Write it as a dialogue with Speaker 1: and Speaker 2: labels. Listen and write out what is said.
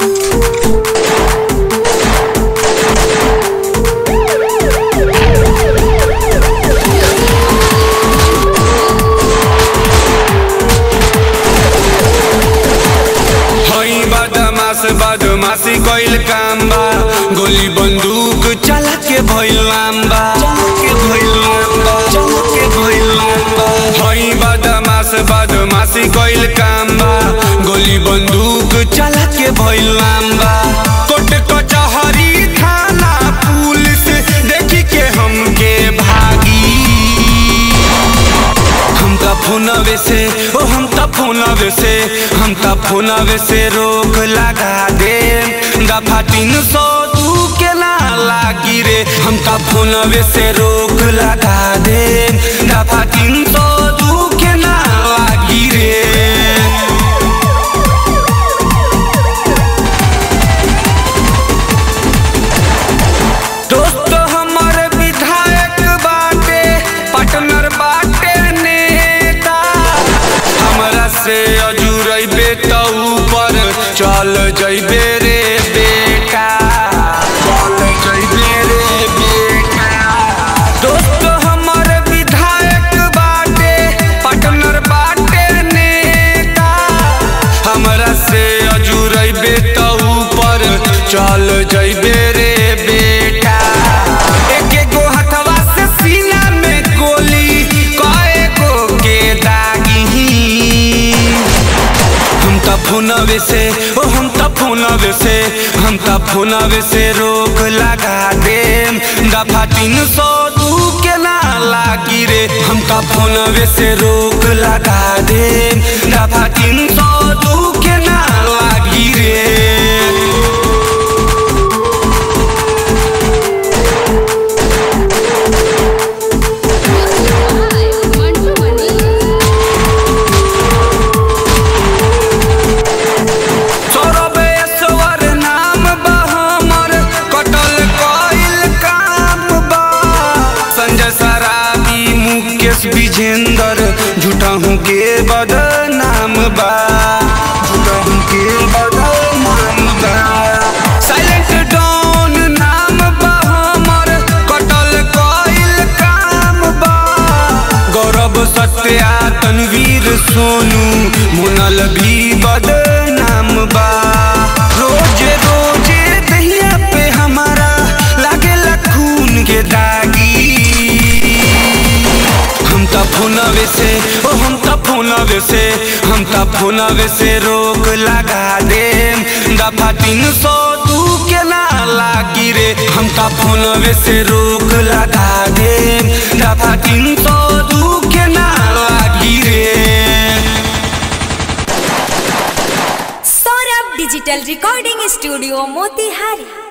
Speaker 1: हई बदमाश बदमाशी कइल काम बा गोली बंदूक चला के भइल लाम्बा के भइल लाम्बा के भइल लाम्बा हई बदमाश बदमाशी कइल काम बा गोली बंदूक चला के भइल लाम्बा कोट कचहरी थाना पुलिस देखी के हमके भागी हम त फोनवे से ओ हम त फोनवे से हम त फोनवे से रोक लगा दे दफा तीन सौ दू के ना लागी रे हम त फोनवे से रोक लगा दे दफा तीन सौ दू के ना लागी रे दोस्त हमर विधायक बाटे पार्टनर बाटे नेता हमरा से अजुरैबे त ऊपर चल जैबे रे बेटा चल जैबे रे बेटा दोस्त हमर विधायक बाटे पार्टनर बाटे नेता हमरा से अजुरैबे त ऊपर चल जैबे रे बेटा एके गो हथवा से सीना में गोली कए गो के दागी हम त फोनवे से ओ हम त फोनवे से हम त फोनवे से रोक लगा दे दफा तीन सौ दू के ना लागी रे हम त फोनवे से रोक लगा दे दफा तीन सौ दू के ना लागी रे
Speaker 2: मंटू मनी
Speaker 1: सौरभेश्वर नाम बा हमर कटल कइल काम बा संजय सराबी मुकेश विजेंद्र झूठहू के बदनाम बा झूठहू के बदनाम बा साइलेंट डॉन नाम बा हमर कटल कइल काम बा गौरव सत्या तनवीर सोनू मुनल भी बदनाम बा रोजे रोजे दहिया पे हमारा लागेला खून के दागी हम त फोनवे से ओ हम त फोनवे से हम त फोनवे से रोक लगा दे दफा तीन सौ दू के ना लागी रे हम त फोनवे से रोक लगा दे दफा तीन सौ दू के ना लागी रे
Speaker 3: Saurabh digital recording studio Motihari